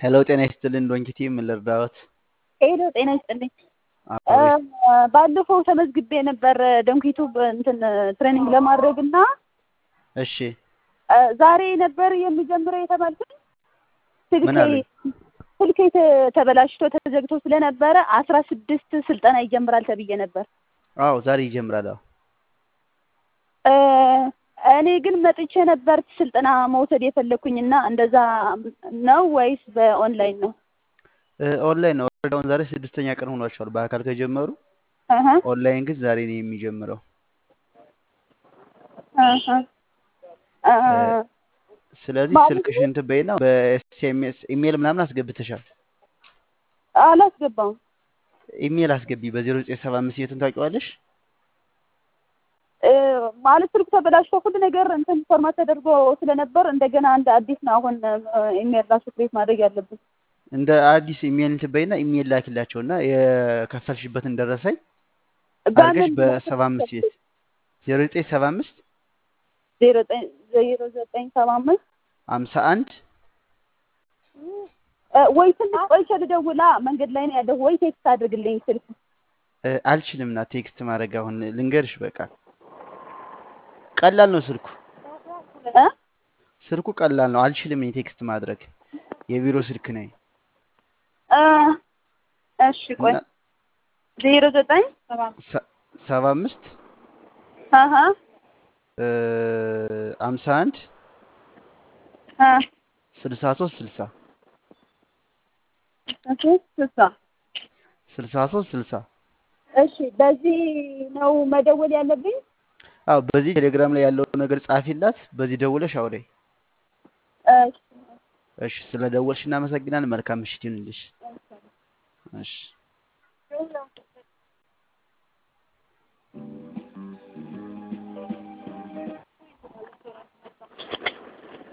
ሄሎ ጤና ይስጥልን ዶንኪቲ ምን ልርዳዎት? ሄሎ ጤና ይስጥልኝ። አብሮ ይስ- ባለፈው ተመዝግቤ ነበር ደንኪቱ እንትን ትሬኒንግ ለማድረግ እና እሺ ዛሬ ነበር የሚጀምረው የተባልኩት። ምን ስልኬ አሉኝ? ስልኬ ተ- ተበላሽቶ ተዘግቶ ስለነበረ አስራ ስድስት ስልጠና ይጀምራል ተብዬ ነበር። አዎ ዛሬ ይጀምራል። አዎ እ፣ እኔ ግን መጥቼ ነበር ስልጠና መውሰድ የፈለግኩኝ እና እንደዛ ነው ወይስ በኦንላይን ነው? እ፣ ኦንላይን ነው። ወረዳውን ዛሬ ስድስተኛ ቀን ሆኗቸዋል በአካል ከጀመሩ። እህ ኦንላይን ግን ዛሬ ነው የሚጀምረው። እህ እ፣ ስለዚህ ማለት ስልክሽን እንትን በይና በኤስኤምኤስ ኢሜል ምናምን አስገብተሻል። አላስገባም። ኢሜል አስገቢ በዜሮ ዘጠኝ ሰባ አምስት የትን ታውቂዋለሽ? እ፣ ማለት ስልክ ተበላሽቶ ሁሉ ነገር እንትን ፎርማት ተደርጎ ስለነበር እንደገና እንደ አዲስ ነው አሁን ኢሜል ራሱ ክሬት ማድረግ ያለብን። እንደ አዲስ ኢሜል እንትን በይና ኢሜል ላኪላቸውና የከፈልሽበትን ደረሰኝ አድርገሽ በምን በሰባ አምስት ቤት ዜሮ ዘጠኝ ሰባ አምስት ዜሮ ዘጠኝ ዜሮ ዘጠኝ ሰባ አምስት ሀምሳ አንድ እ፣ ወይ ትንሽ ቆይቼ ልደውላ መንገድ ላይ ነው ያለሁ ወይ ቴክስት አድርግልኝ ስልክ እ፣ አልችልም ና ቴክስት ማድረግ አሁን ልንገርሽ በቃ ቀላል ነው ስልኩ እ? ስልኩ ቀላል ነው አልችልም እኔ ቴክስት ማድረግ የቢሮ ስልክ ነኝ እ፣ እሺ ቆይ እና ዜሮ ዘጠኝ ሰባ አምስት ሰ- ሰባ አምስት አሀ እ፣ ሀምሳ አንድ እ፣ ስልሳ ሶስት ስልሳ እሺ ስልሳ ስልሳ ሶስት ስልሳ እሺ በዚህ ነው መደወል ያለብኝ አዎ በዚህ ቴሌግራም ላይ ያለውን ነገር ጻፊላት በዚህ ደውለሽ አውሪኝ እሺ እሺ ስለ ደወልሽ እናመሰግናለን መልካም ምሽት ይሁንልሽ እሺ